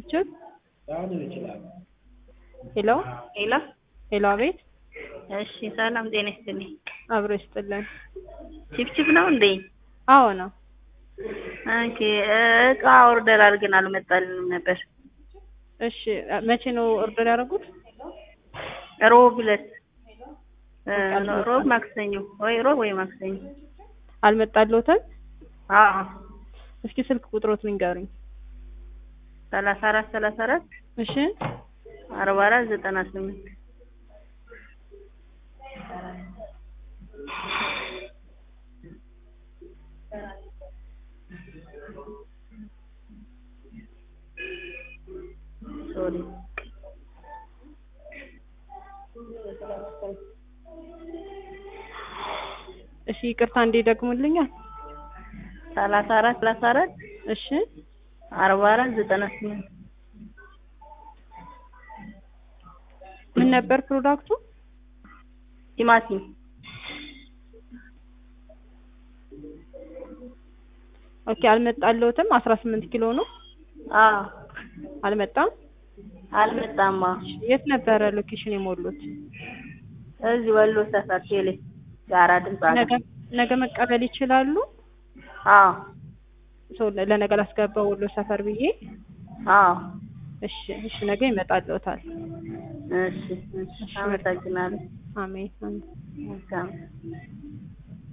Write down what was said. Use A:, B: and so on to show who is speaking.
A: ችብችብ ሄሎ
B: ሄሎ
A: ሄሎ፣ አቤት።
B: እሺ፣ ሰላም ጤና ይስጥልኝ።
A: አብሮ ይስጥልን።
B: ችፕችፕ ነው እንዴ?
A: አዎ ነው።
B: ኦኬ፣ እቃ ኦርደር አድርገን አልመጣልንም ነበር።
A: እሺ፣ መቼ ነው ኦርደር ያደረጉት?
B: ሮብ ዕለት እ፣ ሮብ ማክሰኞ ወይ ሮብ ወይ ማክሰኞ።
A: አልመጣልዎትም?
B: አዎ
A: እስኪ ስልክ ቁጥሮት ንገሩኝ።
B: ሰላሳ አራት ሰላሳ አራት
A: እሺ፣
B: አርባ አራት ዘጠና ስምንት ሶሪ
A: እሺ፣ ይቅርታ እንዴ ደግሙልኛል።
B: ሰላሳ አራት ሰላሳ አራት
A: እሺ፣
B: አርባ አራት ዘጠና ስምንት
A: ምን ነበር ፕሮዳክቱ?
B: ቲማቲም
A: ኦኬ፣ አልመጣልዎትም። አስራ ስምንት ኪሎ ነው።
B: አዎ
A: አልመጣም።
B: አልመጣማ።
A: የት ነበረ ሎኬሽን የሞሉት?
B: እዚህ ወሎ ሰፈር ቴሌ ጋራ ድምፅ አለ።
A: ነገ ነገ መቀበል ይችላሉ?
B: አዎ
A: ሰው ለነገ ላስገባው ወሎ ሰፈር ብዬ።
B: አዎ
A: እሺ፣ እሺ፣ ነገ ይመጣልዎታል።
B: እሺ እሺ፣ አመሰግናለሁ።
A: አሜን አሜን።
B: መልካም